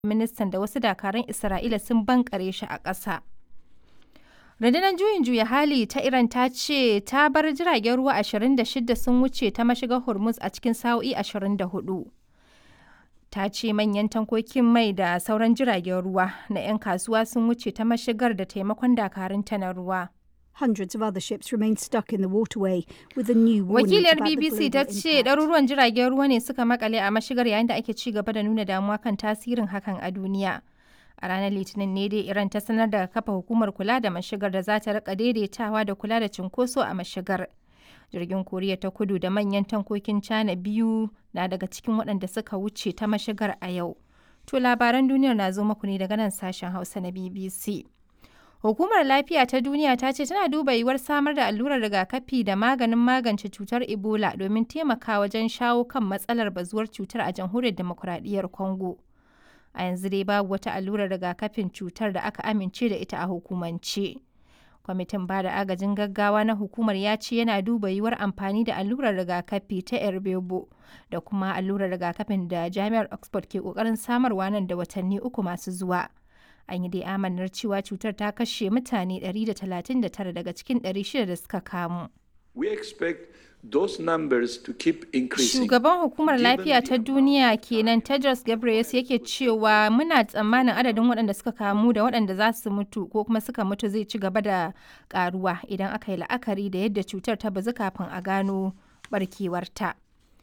ministan da wasu dakarun Isra'ila sun bankare shi a ƙasa. Rundunar juyin juya hali ta Iran ta ce ta bar jiragen ruwa 26 sun wuce ta mashigar Hormuz a cikin sa'o'i 24. Ta ce manyan tankokin mai da sauran jiragen ruwa na 'yan kasuwa sun wuce ta mashigar da taimakon dakarunta na ruwa. Hundreds of other ships remain stuck in the waterway with a new warning Wakiliyar about the BBC ta global ce impact. ɗaruruwan jiragen ruwa ne suka makale a mashigar yayin da ake ci gaba da nuna damuwa kan tasirin hakan a duniya. A ranar Litinin ne dai Iran ta sanar da kafa hukumar kula da mashigar da za ta rika daidaitawa da kula da cunkoso a mashigar. Jirgin Koriya ta kudu da manyan tankokin China biyu na daga cikin waɗanda suka wuce ta mashigar a yau. To labaran duniyar na zo muku ne daga nan sashen Hausa na BBC. Hukumar Lafiya ta Duniya ta ce tana duba yiwuwar samar da allurar rigakafi da maganin magance cutar Ebola domin taimaka wajen shawo kan matsalar bazuwar cutar a jamhuriyar demokuraɗiyyar Congo. A yanzu dai babu wata allurar rigakafin cutar da aka amince da ita a hukumance. Kwamitin ba da agajin gaggawa na hukumar ya ce yana duba yiwuwar amfani da allurar rigakafi ta Erbebo da kuma allurar rigakafin da Jami'ar Oxford ke ƙoƙarin samarwa nan da watanni uku masu zuwa. An yi dai amanar cewa cutar ta kashe mutane 139 daga cikin 600 da suka kamu. We expect those numbers to keep increasing. Shugaban hukumar given lafiya the ta duniya kenan Tedros Ghebreyesus yake cewa muna tsammanin adadin waɗanda suka kamu da waɗanda za su mutu ko kuma suka mutu zai ci gaba da ƙaruwa idan aka yi la'akari da yadda cutar ta bazu kafin a gano barkewarta.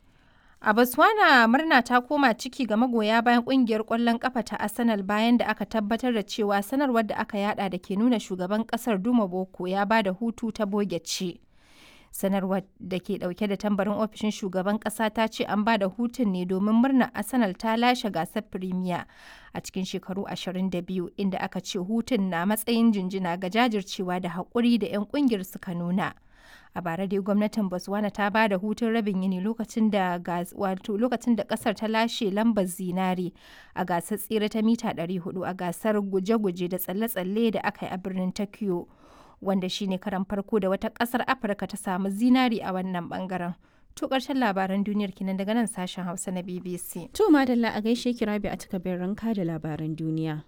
A Botswana murna ta koma ciki ga magoya bayan kungiyar ƙwallon ƙafa ta Arsenal bayan da aka tabbatar da cewa sanarwar da aka yada da ke nuna shugaban ƙasar Duma Boko ya ba da hutu ta boge ce. sanarwar da ke dauke da tambarin ofishin shugaban kasa ta ce an ba da hutun ne domin murnar arsenal ta lashe gasar premier a cikin shekaru 22 inda aka ce hutun na matsayin jinjina ga jajircewa da haƙuri da 'yan ƙungiyar suka nuna a bara dai gwamnatin botswana ta ba da hutun rabin yini lokacin da gas- wato lokacin da kasar ta lashe lambar zinare a gasar tsere ta mita 400 a gasar guje-guje da tsalle-tsalle da aka yi a birnin tokyo wanda shine karan farko da wata kasar afirka ta samu zinari a wannan bangaren to karshen labaran duniyar kinan daga nan sashen hausa na bbc To madalla a gaishe ki rabi a takabin ranka da labaran duniya.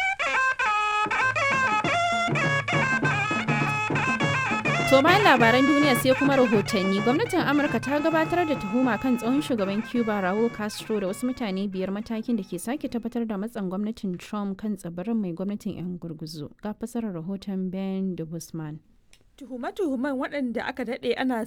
To bayan labaran duniya sai kuma rahotanni gwamnatin Amurka ta gabatar da tuhuma kan tsohon shugaban Cuba Raul Castro da wasu mutane biyar matakin da ke sake tabbatar da matsan gwamnatin Trump kan tsibirin mai gwamnatin 'yan gurguzu. Ga fasarar rahoton Ben de Guzman. Tuhume-tuhumen waɗanda aka daɗe ana